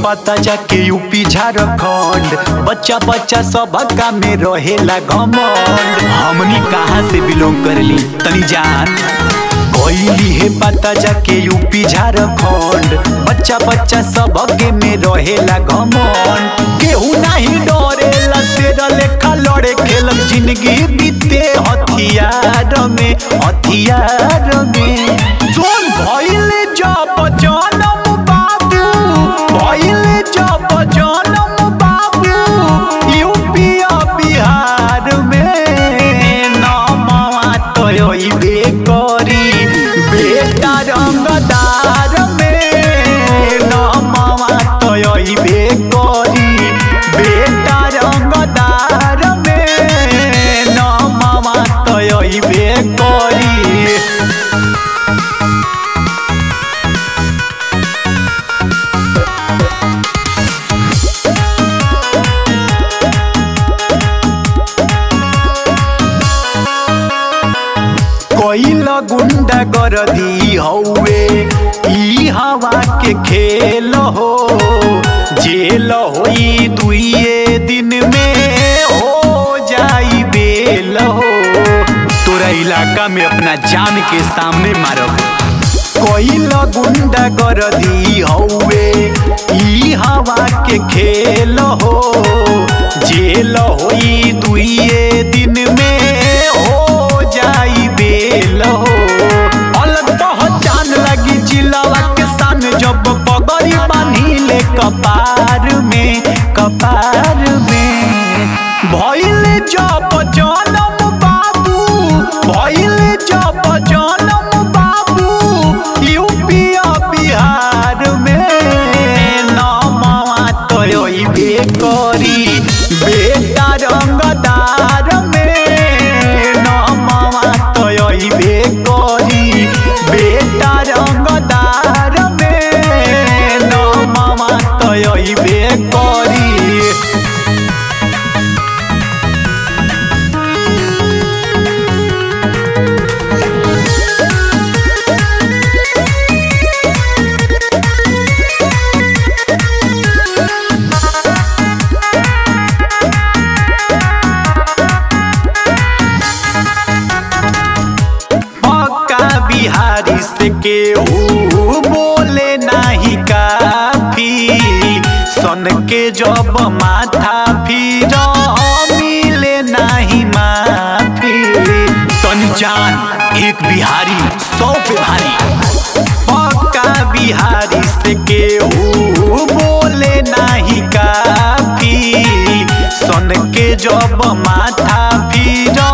पता जाके यूपी झारखंड बच्चा बच्चा सब का में रहेला घमंड हमनी कहाँ से बिलोंग करली तनी जान कोइली है पता जाके यूपी झारखंड बच्चा बच्चा सब के में रहेला घमंड केहू नहीं डरेला शेर लेखा लड़े खेलक जिंदगी बीते हथियार में हथियार में जोन भइले जब जनम बाबू भइले जब जनम बाबू यूपी आ बिहार में नमवा तोयबे करी बेटा रंगदार में नमवा तोयबे करी बेटा रंगदार में नमवा तोयबे करी कोइल गुंडा कर दी हौवे ई हवा के खेल हो जेल होई दुइये दिन में हो जाई बेल हो तोरा इलाका में अपना जान के सामने मारब कोइल गुंडा कर दी हौवे ई हवा के खेल हो जेल होई दुइये दिन में हो जाई बेल हो अलग पहचान लगी जिलावा के सान जब पगड़ी बानी ले कपार में कपार में भइल जब जनम बाबू भइल जब जनम बाबू यूपी आ बिहार में नमवा तोयबे करी बेटा रंगदार में नमवा तोयबे करी बेटा रंगदार में नमवा तोयबे करी पक्का बिहारी से केहू बोले नाही काफी सन के जब माथा फिर मिले नाही माफी तन जान एक बिहारी सौ पे भारी पक्का बिहारी से केहू बोले नाही काफी सन के जब माथा फिर